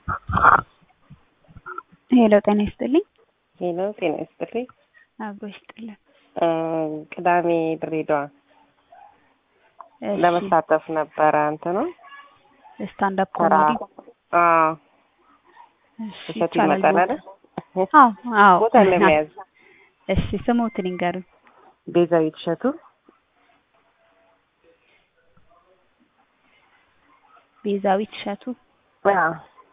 ሄሎ ጤና ይስጥልኝ። ሄሎ ጤና ይስጥልኝ። አብሮ ይስጥልን። ቅዳሜ ድሬዳዋ እሺ፣ ለመሳተፍ ነበረ እንትኑ ስታንድ አፕ ተራ ኮሜዲ አዎ እሺ፣ እሸቱ ይቻላል። ይመጣል አይደል? አዎ አዎ። ቦታ ለመያዝ እሺ፣ ስሞትን ይንገሩኝ። ቤዛዊት እሸቱ ቤዛዊት እሸቱ። አዎ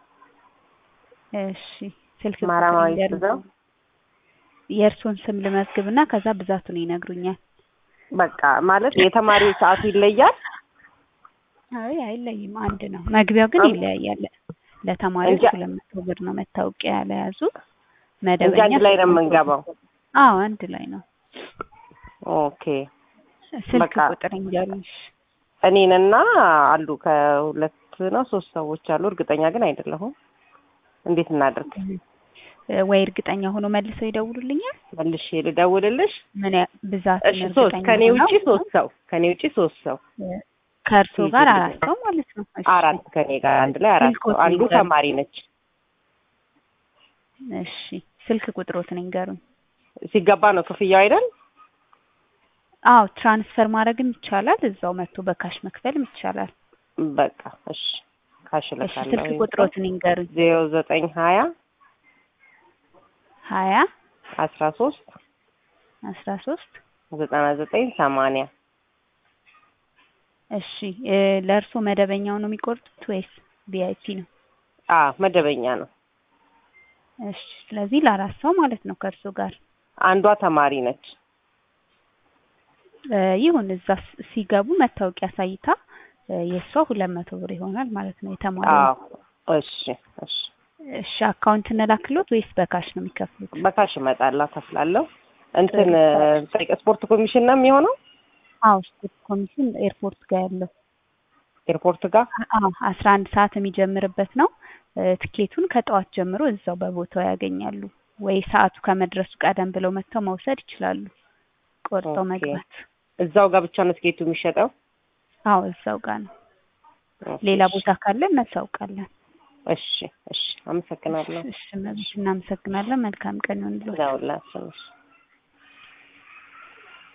እሺ፣ ስልክ ቁጥር ማራማዊት ይንገሩኝ። ብዛው የእርሶን ስም ልመዝግብና ከዛ ብዛቱን ይነግሩኛል። በቃ ማለት የተማሪ ሰዓቱ ይለያል አይ አይለይም፣ አንድ ነው። መግቢያው ግን አም- ይለያያል። ለተማሪዎች እንጃ- ሁለት መቶ ብር ነው መታወቂያ ለያዙ። እንጂ መደበኛ አንድ ላይ ነው ሶስት መቶ የምንገባው። ብር። አዎ አንድ ላይ ነው። ኦኬ ስልክ በቃ ቁጥር ይንገሩኝ። እኔንና አሉ ከሁለት ነው ሶስት ሰዎች አሉ። እርግጠኛ ግን አይደለሁም። እንዴት እናድርግ? ወይ እርግጠኛ ሆኖ መልሰው ይደውሉልኛል። መልሼ ልደውልልሽ? ምን ያ- ብዛት እሺ ሶስት ከኔ ውጪ ሶስት ሰው ከኔ ውጪ ሶስት ሰው ከእርሶ ይዤ ጋር ልደውል። አራት ሰው ማለት ነው። እሺ፣ አራት ከኔ ጋር አንድ ላይ አራት ስልክ ሰው። ቁጥር አንዱ ይንገሩኝ። ተማሪ ነች። እሺ ስልክ ቁጥሮትን ይንገሩኝ። ሲገባ ነው ክፍያው አይደል? አዎ ትራንስፈር ማድረግም ይቻላል። እዛው መጥቶ በካሽ መክፈልም ይቻላል። በቃ እሺ ካሽ እሺ ስልክ እልካለሁ። ቁጥሮትን ይንገሩኝ። ዜሮ ዘጠኝ ሀያ ሀያ አስራ ሶስት አስራ ሶስት ዘጠና ዘጠኝ ሰማንያ እሺ እ ለእርሶ መደበኛው ነው የሚቆርጡት ወይስ ቪአይፒ ነው? አ መደበኛ ነው። እሺ ስለዚህ ለአራት ሰው ማለት ነው ከእርሶ ጋር አንዷ ተማሪ ነች። እ ይሁን እዛ ስ- ሲገቡ መታወቂያ አሳይታ እ የእሷ ሁለት መቶ ብር ይሆናል ማለት ነው የተማሪው። አዎ እሺ እሺ እሺ አካውንት እንላክሎት ወይስ በካሽ ነው የሚከፍሉት? በካሽ እመጣለሁ ከፍላለሁ። እንትን ጠይቀ ስፖርት ኮሚሽን ነው የሚሆነው አዎ ስፖርት ኮሚሽን ኤርፖርት ጋር ያለው ኤርፖርት ጋር አዎ አስራ አንድ ሰዓት የሚጀምርበት ነው። እ ትኬቱን ከጠዋት ጀምሮ እዛው በቦታው ያገኛሉ። ወይ ሰዓቱ ከመድረሱ ቀደም ብለው መጥተው መውሰድ ይችላሉ። ቆርጠው ኦኬ። መግባት። እዛው ጋር ብቻ ነው ትኬቱ የሚሸጠው። አዎ እዛው ጋር ነው። ሌላ ቦታ ካለ እናሳውቃለን። እሺ እሺ አመሰግናለሁ። እሺ እሺ፣ እናመሰግናለን። መልካም ቀን ይሁንልዎት። ለሁላችን እሺ